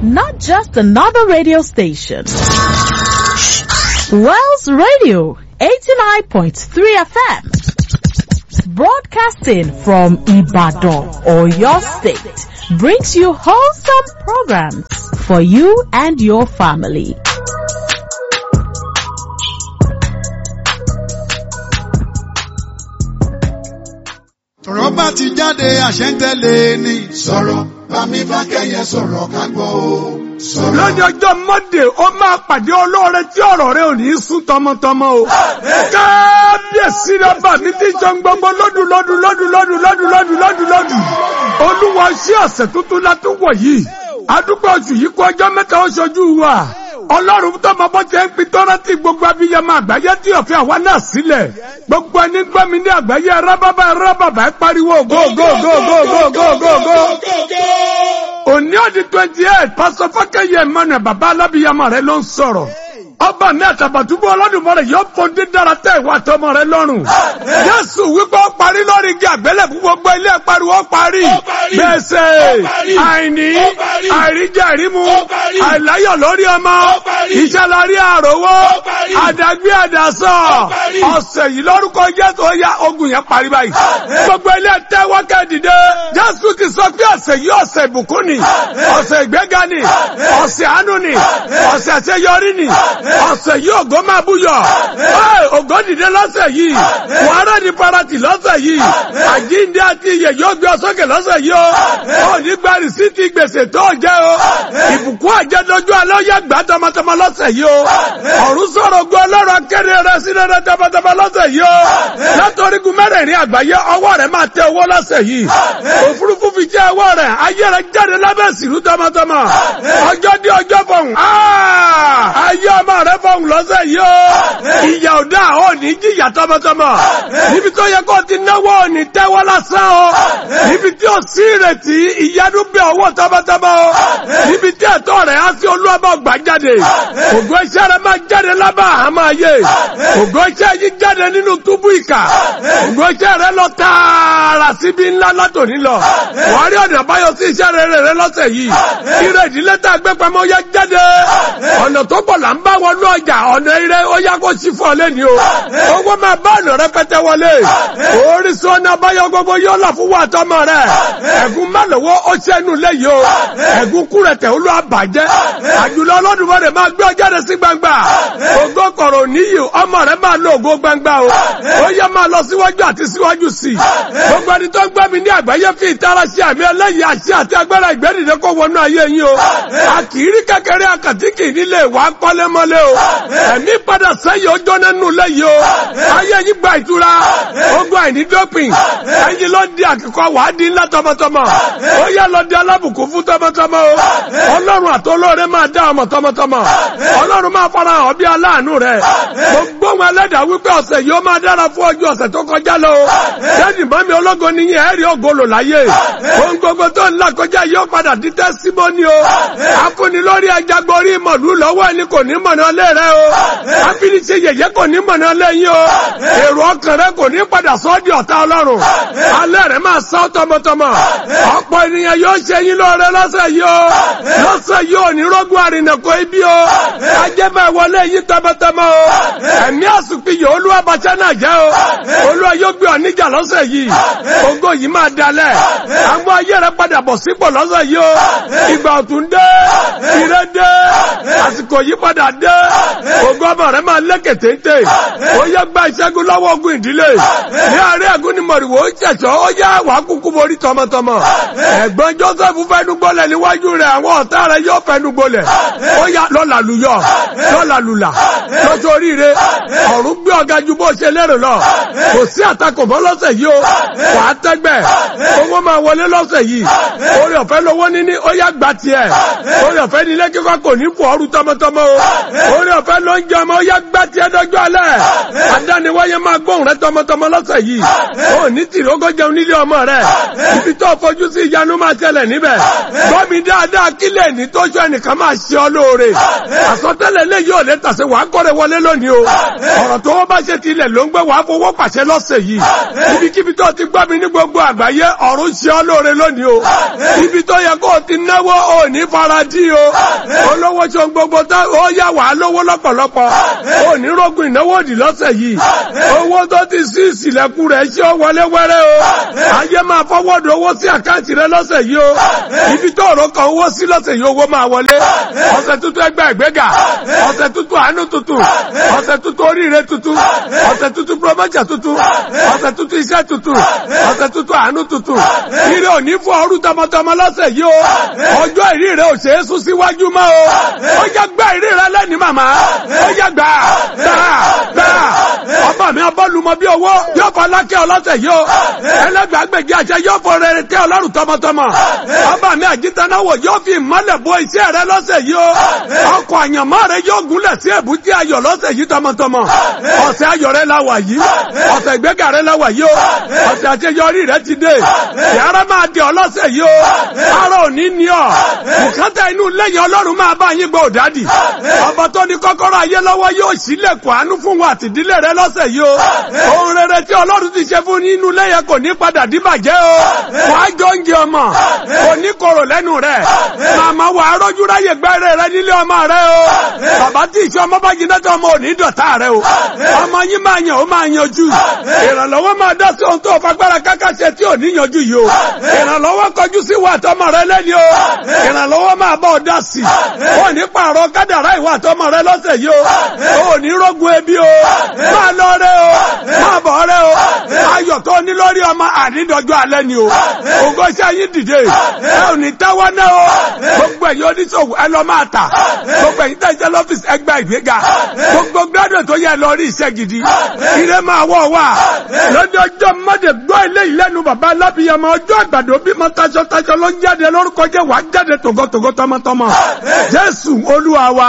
not just another radio station. Wells Radio 89.3 FM. Broadcasting from Ibadan or your state brings you wholesome programs for you and your family. ọ̀rọ̀ bá ti jáde àṣẹ ń tẹ̀lé ni. sọ̀rọ̀ bámi fákẹ́yẹ sọ̀rọ̀ ká gbọ́ o. sọ̀rọ̀. lọ́jọ́ ọjọ́ monday ó máa pàdé olóore tí ọ̀rọ̀ rẹ ò ní sún tọmọtọmọ o. kábíyèsí rọ́bà mi ti jọ ń gbogbo lọ́dún lọ́dún lọ́dún lọ́dún lọ́dún lọ́dún lọ́dún lọ́dún. olúwa sí ọ̀sẹ̀ tuntun la tún wọ̀ yìí. adúgbò oṣù yìí kó ọjọ́ mẹ́ta ó ṣojú wa. ọlọ́run tó mọ bó ṣe ń pin tọ́rọ́ tí gbogbo abiyamọ àgbáyé tí òfin àwa náà sílẹ̀. gbogbo ẹni gbọ́ mi ní àgbáyé rábàbà rábàbà ẹ pariwo go go go go go go go go òní ọdí twenty eight pásọ fákẹyẹ emmanuel baba alábìyamọ rẹ ló ń sọ̀rọ̀ ọba mi àtàbàtúbú ọlọ́dúnmọ́ rẹ̀ yóò fún dídára tẹ́ ìwà tọmọ rẹ lọ́rùn. Jésù wípé ó parí lórí igi àgbélébùú gbogbo ilé pariwo ó parí. Gbèsè àìní àìríjẹ ìrímu àìláyọ̀ lórí ọmọ iṣẹ́ lárí àròwó àdàgbé àdàsọ ọ̀sẹ̀ yìí lórúkọ Jésù ó yá ogun yẹn parí báyìí. Gbogbo ilé tẹ́wọ́ kẹ́dìdé Jésù ti sọ pé ọ̀sẹ̀ yìí ọ̀sẹ̀ ìbùkún ni ọ̀sẹ̀ ìgbéga ni ọ̀sẹ̀ àánú ni ọ̀sẹ̀ àṣeyọrí ni ọ̀sẹ̀ yìí ògo máa búyọ̀ ògo dìde lọ́sẹ̀ yìí wàhálà ní parati lọ́sẹ̀ yìí àjíǹde àti iyè yóò gbé ọ sókè lọ́sẹ̀ yìí o ò ní gba rìsíìtì gbèsè tó jẹ́ o ìbùkún àjẹdójú alẹ́ yẹ gbà tọmọtọmọ lọ́sẹ̀ yìí o ọ̀run sọ̀rọ̀ ogun ọlọ́run akéré rẹ sí rẹ tọmọtọmọ lọ́sẹ̀ yìí o látọ̀rígun mẹ́rẹ̀ẹ̀rin àgbáyé ọwọ́ rẹ máa tẹ owó lọ́sẹ̀ yìí òfurufú fi jẹ́ ọwọ́ rẹ ayé rẹ jáde lábẹ́ sìrú tọmọtọmọ ọjọ́ dé ọjọ́ fọ̀hún ayé ọmọ rẹ fọ̀hún lọ́sẹ̀ yìí o ìyà ọ̀dà ò ní jìyà tọmọtọmọ níbi tó yẹ kó ti náwó ò ní tẹ́wọ́ lásán o níbi tí ó sí ìrètí ìyanu bẹ ọwọ́ tọmọtọmọ o níbi tí ẹ̀tọ́ rẹ̀ á sí olúwàbọ̀ gbà jáde ògo iṣẹ́ rẹ̀ máa jáde lábà àmọ́ ayé ògo iṣẹ́ yìí jáde nínú túbú ìkà ògo iṣẹ́ rẹ̀ lọ tààrà síbi ńlá látòní lọ wàá rí ọ̀nà àbáyọ sí iṣẹ́ rere rẹ lọ́sẹ̀ yìí ire ìdílé tá a gbé pamọ́ yá jáde ọ̀nà tó pọ̀ là ń bá wọnú ọjà ọ̀nà ire ó yá kó sí fún ọ lẹ́ni o owó máa bá ọ̀nà rẹpẹtẹ wọlé orísun ọ̀nà àbáyọ gbogbo yóò là fún wa tọmọ rẹ ẹ̀gún má lọ́wọ́ ó ṣẹ́nu lẹ́yìn o ẹ̀gún kúrẹ̀tẹ̀ olú àbàjẹ́ àjùlọ ọlọ́dúnmọ́rẹ̀ máa gbé ọjà rẹ sí gbangba ògo kọ̀rọ̀ níyì ọmọ rẹ máa lo ògo gbangba o ó yẹ máa lọ síwájú àti síwájú sí i gbogbo ẹni tó ń gbẹ́ mi ní àgbáyé fi ìtara sí àmì ẹlẹ́yìí àṣẹ àti agbára ìgbẹ́dìde kó wọnú ayé yín o a kì í rí kékeré àkàtìkì nílé ìwà kọ́lémọ́lé o ẹ̀mí padà sẹ́yìn ọjọ́ nínú lẹ́yìn o ayé yín gba ìtura ogun àìní dópin ẹ̀yin ló di àkíkọ́ wàá di ńlá tọmọtọmọ ó yẹ lọ di alábùkún fún tọmọtọmọ o ọlọ́run àtọlọ́rẹ́ máa dá ọmọ tọmọtọmọ ọlọ́run máa fara hàn bí aláàánú rẹ gbogbo wọn ẹlẹ́dàá wípé ọ̀sẹ̀ yìí ó máa dára fún ọjọ́ ọ̀sẹ̀ tó kọjá lọ o jẹ́ni mọ́mi ológo nìyẹn ẹ̀rí ògolo láyé ohun gbogbo tó ń là kọjá yìí ó padà di tẹ́símọ́nì o afúnni lórí ajagbórí mọ̀lú lọ́wọ́ ẹni kò ní mọ̀nà lé rẹ o afiniṣe yẹ̀yẹ́ kò ní mọ̀nà lé yín o èrò ọkàn rẹ kò ní padà sọ́ di ọ̀tá ọlọ́run alẹ́ rẹ máa sá tọmọtọmọ ọ̀pọ̀ ènìyàn yóò ṣe yín lóore lọ́sẹ̀ yìí o lọ́sẹ̀ yìí ò ní rọ́gùn àrìnàkò ibi o ajẹ́ máa wọlé yín tọmọtọmọ o ẹ̀mí àsùnpìyàn olúwa bàtẹ́ náà jẹ́ o olúwa yóò gbé ọ níjà lọ́sẹ̀ yìí ògo yìí máa dalẹ̀ àwọn ayé rẹ padà bọ̀ sípò lọ́sẹ̀ yìí o ìgbà ọ̀tún dé ire dé àsìkò yìí padà dé ògo ọmọ rẹ máa lékè téńté ó yẹ gba ìṣẹ́gun lọ́wọ́ ogun ìdílé ní àárẹ̀ ẹ̀gún ni mọ̀rìwò ó ṣẹ̀ṣọ́ ó yá wàá kúkú borí tọmọtọmọ ẹ̀gbọ́n Joseph fẹ́nu gbọ́lẹ̀ níwájú rẹ̀ àwọn ọ̀tá rẹ̀ yóò fẹ́nu gbọ́lẹ̀ ó yá lọ́la lùyọ̀ lọ́la lùlà lọ́sọ oríire ọ̀run gbé ọ̀gá ju bó ṣe lérò lọ kò sí àtakò mọ́ lọ́sẹ̀ yìí o wàá tẹ́gbẹ́ owó máa wọlé lọ́sẹ̀ yìí orí ọ̀fẹ́ lówó níní ó yá gbà tiẹ̀ orí ọ̀fẹ́ nílé kíkọ́ kò ní fò ọrù tọmọtọmọ o orí ọ̀fẹ́ ló ń jẹ ọmọ ó yá gbà tiẹ̀ dọ́jọ́ alẹ́ àdániwáyé máa gbóhùn rẹ tọmọtọmọ lọ́sẹ̀ yìí ó ní tìrógó jẹun nílé ọmọ rẹ ibi tó fojú sí ìyanu máa ṣẹlẹ̀ níbẹ̀ gbọ́ mi dáadáa kí kílẹ̀ ní tó ṣe ẹnìkan máa ṣe ọ lóore àsọtẹ́lẹ̀ lè yóò lè tàṣe wàá kọ́rẹ́ wọlé lónìí o ọ̀rọ̀ tó wọ́n bá ṣe tilẹ̀ ló ń gbé wàá fowó pàṣẹ lọ́sẹ̀ yìí ibikíbi tó ti gbọ́ mi ní gbogbo àgbáyé ọ̀run ṣe ọ lóore lónìí o ibi tó yẹ kó o ti náwó o ní faradí o olówó ṣe gbogbo tó ó yà wàá lówó lọ́pọ̀lọpọ̀ o ní rógun ìnáwó òdì lọ́sẹ̀ yìí owó tó ti sí ìsìlẹ̀kùn rẹ̀ ṣé ó wọlé wẹ́rẹ́ o ayé máa fọwọ́dù owó sí àkáǹtì rẹ lọ́sẹ̀ yìí o ibi tó ọ̀rọ̀ kan owó sí lọ́sẹ̀ yìí owó máa wọlé ọ̀sẹ̀ tuntun ẹgbẹ́ ìgbéga ọ̀sẹ̀ tuntun àánú tuntun ọ̀sẹ̀ tuntun oríire tuntun ọ̀sẹ̀ tuntun promotion tuntun ọ̀sẹ̀ tuntun iṣẹ́ tuntun ọ̀sẹ̀ tuntun àánú tuntun ire òní fún ọrú tọmọtọmọ lọ́sẹ̀ yìí o ọjọ́ ìrí rẹ ò ṣe é sún síwájú mọ́ o ó yẹ gbá ìrí rẹ lẹ́ni màmá ó yẹ gbà gbà gbà ọba mi ọbọ̀lùmọ bí owó yóò fọ lákẹ́ ọlọ́sẹ̀ yìí o ẹlẹ́gbàgbèjì àṣẹ yóò fọ rere tẹ́ ọlọ́run tọmọtọmọ ọba mi àjítanáwò yóò fi ìmọ́lẹ̀ bo iṣẹ́ rẹ lọ́sẹ̀ yìí o ọkọ̀ àyànmọ́ rẹ yóò gúnlẹ̀ sí èbúté ayọ̀ lọ́sẹ̀ yìí tọmọtọmọ ọ̀sẹ̀ ayọ̀ rẹ la wà yìí ọ̀sẹ̀ ìgbéga rẹ la wà yìí o ọ̀sẹ̀ àṣeyọrí rẹ ti dé yàrá máa di ọlọ́sẹ̀ yìí o ara òní ni ọ bùkátà inú lẹ́yìn ọlọ́run máa bá yín gbọ́ òdádì ọba tó ní kọ́kọ́rọ́ ayé lọ́wọ́ yóò sílẹ̀kùn àánú fún wa àtìdílé rẹ lọ́sẹ̀ yìí o ohun rere tí ọlọ́run ti ṣe fún nínú lẹ́yìn kò ní padà dìbàjẹ́ o wàá jọ ń jẹ ọmọ kò ní korò lẹ́nu rẹ̀ màmá wàá rọ́jú ráyè gbẹ́rẹ́ rẹ nílé ọmọ rẹ o bàbá tí ìṣe ọmọ bá jiná tó ọmọ ò ní dọ̀tá rẹ o ọmọ yín máa yàn ó máa yanjú ìrànlọ́wọ́ máa dá sí ohun tó fagbára káká ṣe tí ò ní yanjú yìí o ìrànlọ́wọ́ kọjú sí wà tọmọ rẹ lẹ́ni o ìrànlọ́wọ́ máa bọ̀ dá sí ò ní pààrọ̀ kádàrá ìwà tọmọ rẹ lọ́sẹ̀ yìí o ò ní rógun ebi o máa lọ rẹ o máa bọ̀ rẹ o ayọ̀ tó ní lórí ọmọ ànídọ́jọ́ alẹ́ ni o ògo iṣẹ́ yín dìde ẹ ò ní táwọ́ náà o gbogbo ẹ̀yin oníṣòwò ẹ lọ máa tà gbogbo ẹ̀yin tẹ̀sẹ̀ lọ́fíìsì ẹgbẹ́ ìgbéga gbogbo gbádùn tó yẹ lọ rí iṣẹ́ gidi ire máa wọ̀ wá lọ́jọ́ ọjọ́ mọ́dé gbọ́ ilé ìlẹ́nu bàbá alábìyàmọ ọjọ́ àgbàdo bímọ taṣọtaṣọ ló ń jáde lórúkọ jẹ́ wàá jáde tògótògó tọmọtọmọ jésù olúwa wa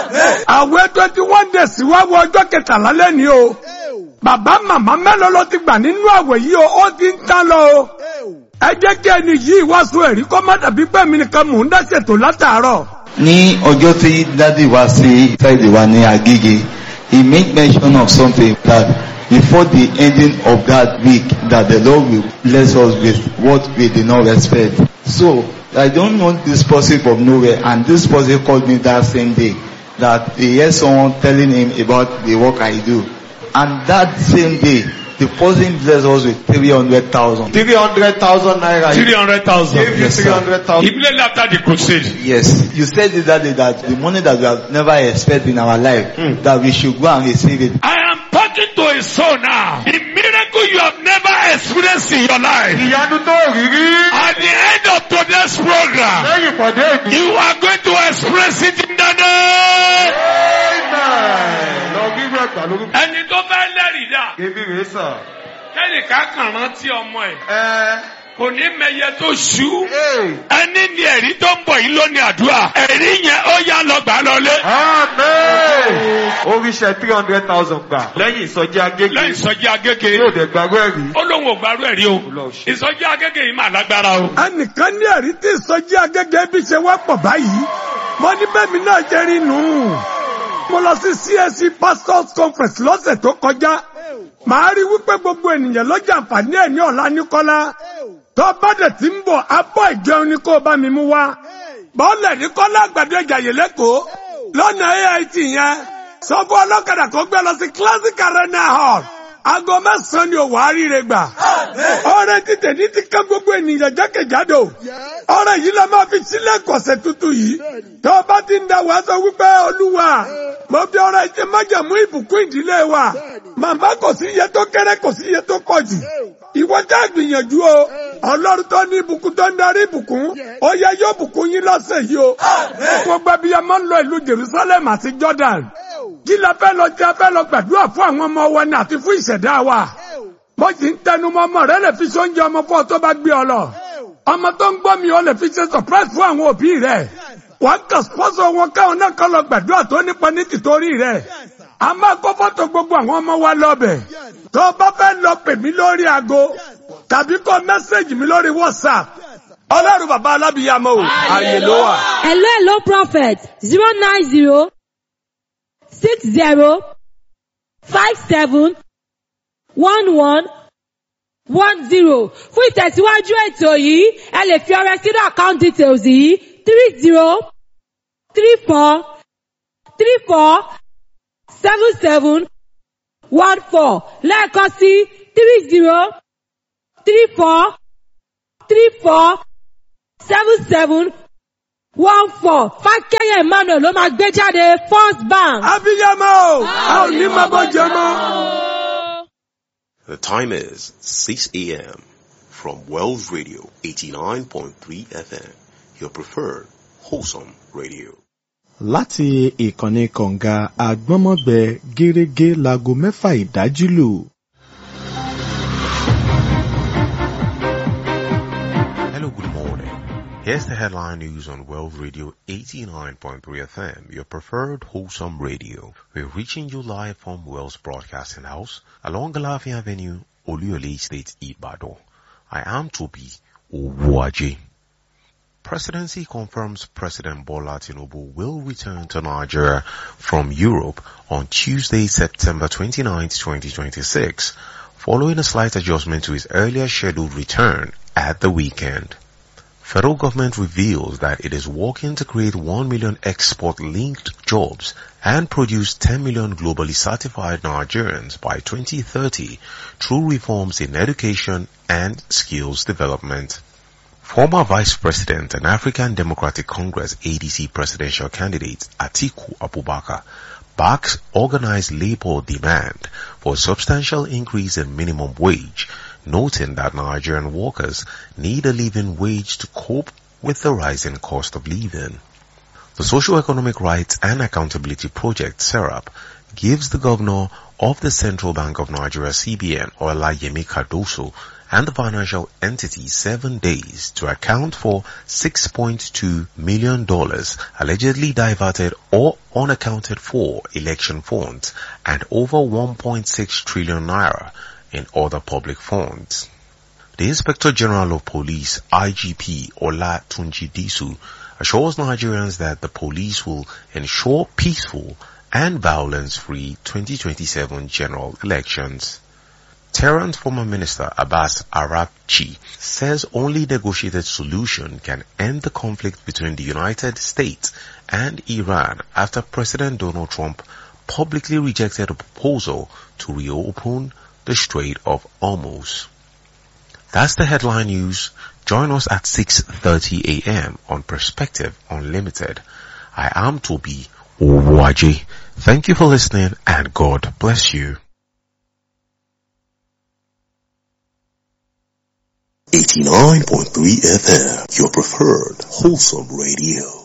àwẹ̀ twenty one days wá wọ ọjọ́ kẹtàlá lẹ́ni o bàbá màmá mélòó ló ti gbà nínú àwẹ̀ yìí o ó ti ń tán lọ o ẹ jẹ́ kí ẹni yìí wá sún ẹ̀rí kọ́ má dàbí pé mi nìkan mò ń dá ṣètò látàárọ̀. ní ọjọ́ tí dádì wá sí friday wa ní agége he made mention of something that before the ending of that week that the lord will bless us with what we did not expect so i don't know this person from nowhere and this person called me that same day that he heard someone telling him about the work i do and that same day the person blessed us with three hundred thousand. three hundred thousand naira. Three hundred thousand. Give you Yes, sir. three hundred thousand. Immediately after the crusade. Yes, you said it that day that the money that we have never expected in our life, that we should go and receive it. I am talking to a soul now. The miracle you have never experienced in your life. ìyanu tó rí rí. At the end of today's program, lẹ́yìn ìpàdé ìdí. you are going to express it in the name. amen. lọ gbígbó ẹgbà lórí. Ẹni tó fẹ́ lẹ́rìí dà, ebi rèé sàn. kẹ́nìkan kàn rántí ọmọ ẹ̀, ẹ kò ní mẹyẹ tó ṣú. ẹ. Ẹni ni ẹ̀rí tó ń bọ̀ yìí ló ní àdúrà. Ẹ̀rí yẹn ó yá lọ gbà lọlé. amen. oríṣẹ́ three hundred thousand gbà. lẹ́yìn ìsọjí agége. Lẹ́yìn ìsọjí agége, yóò dẹ̀ gbàgbọ́ ẹ̀rí. ó lóun ò gbárù ẹ̀rí o. Ìsọjí agége yìí mà lágbára o. ẹnìkan ní ẹ̀rí tí ìsọjí agẹ́gẹ́ bí ṣe wá pọ̀ báyìí mo ní bẹ́ẹ̀mi náà jẹ́ rí nù. mo lọ sí CSC pastors conference lọ́sẹ̀ tó kọjá màá rí wípé gbogbo ènìyàn ló jàǹfààní ẹ̀ ní ọ̀la níkọ́lá tó bá dẹ̀ ti ń bọ̀ abọ́ ìjẹun ni kó o bá mi mú wá bọ́ọ̀lẹ̀ ní kọ́lá àgbàdo ìjàyè lẹ́kọ̀ọ́ lọ́nà AIT yẹn sọ fún ọlọ́kadà kó gbé lọ sí classic arena hall aago mẹ́sàn-án ni òwò àríire gbà ọrẹ títẹ̀ ní ti ká gbogbo ènìyàn jákèjádò ọrẹ yìí la máa fi sílẹ̀ kọ̀sẹ̀ tuntun yìí tó o bá ti ń da wàá sọ wípé olúwa mo fi ọrẹ jẹ májàmú ìbùkún ìdílé wa màmá kò sí iye tó kéré kò sí iye tó pọ̀ jù ìwọ já gbìyànjú o ọlọ́run tó ní ìbùkún tó ń darí ìbùkún ó yẹ yóò bùkún yín lọ́sẹ̀ yìí o gbogbo ẹbí ẹ máa ń lọ ìlú Jerusalem àti Jordan kí la fẹ́ lọ jẹ́ fẹ́ lọ gbàdúrà fún àwọn ọmọ wa ni àti fún ìṣẹ̀dá wa bó ti ń tẹnu mọ́ ọmọ rẹ lè fi ṣe oúnjẹ ọmọ fún ọ tó bá gbé ọ lọ ọmọ tó ń gbọ́ mi ọ lè fi ṣe surprise fún àwọn òbí rẹ wàá kà sponsor wọn káwọn náà kọ́ lọ gbàdúrà tó nípa ní tìtorí rẹ a máa kó fọ́tò gbogbo àwọn ọmọ wa lọ́bẹ̀ tó o bá fẹ́ lọ pè mí lórí aago tàbí kọ mẹ́sẹ̀gì mi lórí WhatsApp ọlọ́run bàbá alábìyàmọ́ o àyè ló wà. Hello, hello, prophet. Zero nine zero six zero five seven one one one zero. Fún ìtẹ̀síwájú ètò yìí, ẹ lè fi ọrẹ sínú account details yìí three zero three four three four seven seven one four lẹ́ẹ̀kan sí three zero three four three four seven seven one four fákẹ́yẹ̀ emmanuel ló máa gbé jáde first bank. abiyamọ o a ò ní máa bọ́ jẹ mọ́. The time is 6 a.m. from Wells Radio 89.3 FM, your preferred wholesome radio. láti ìkànnì kọ̀ǹga àgbọ́nmọ́gbẹ gẹ́rẹ́gẹ́ láago mẹ́fà ìdájí lù. Hello, good morning. Here's the headline news on World Radio 89.3 FM, your preferred wholesome radio. We're reaching you live from Wells Broadcasting House along Galafi Avenue, Oluyole State, Ibadan. I am Toby Owuaji. Presidency confirms President Bola Tinubu will return to Nigeria from Europe on Tuesday, September 29, 2026, following a slight adjustment to his earlier scheduled return at the weekend. Federal government reveals that it is working to create 1 million export-linked jobs and produce 10 million globally certified Nigerians by 2030 through reforms in education and skills development. Former Vice President and African Democratic Congress ADC presidential candidate Atiku Abubakar backs organized labor demand for a substantial increase in minimum wage, noting that Nigerian workers need a living wage to cope with the rising cost of living. The Socio-Economic Rights and Accountability Project, SERAP, gives the governor of the Central Bank of Nigeria, CBN, Olayemi Cardoso, and the financial entity seven days to account for $6.2 million allegedly diverted or unaccounted for election funds and over 1.6 trillion naira in other public funds. The Inspector General of Police, IGP Ola Tunji Disu, assures Nigerians that the police will ensure peaceful and violence-free 2027 general elections. Tehran's former minister Abbas Arabchi says only negotiated solution can end the conflict between the United States and Iran after President Donald Trump publicly rejected a proposal to reopen the Strait of Hormuz. That's the headline news. Join us at 6.30 a.m. on Perspective Unlimited. I am Toby Owaji. Thank you for listening and God bless you. 89.3 FM, your preferred wholesome radio.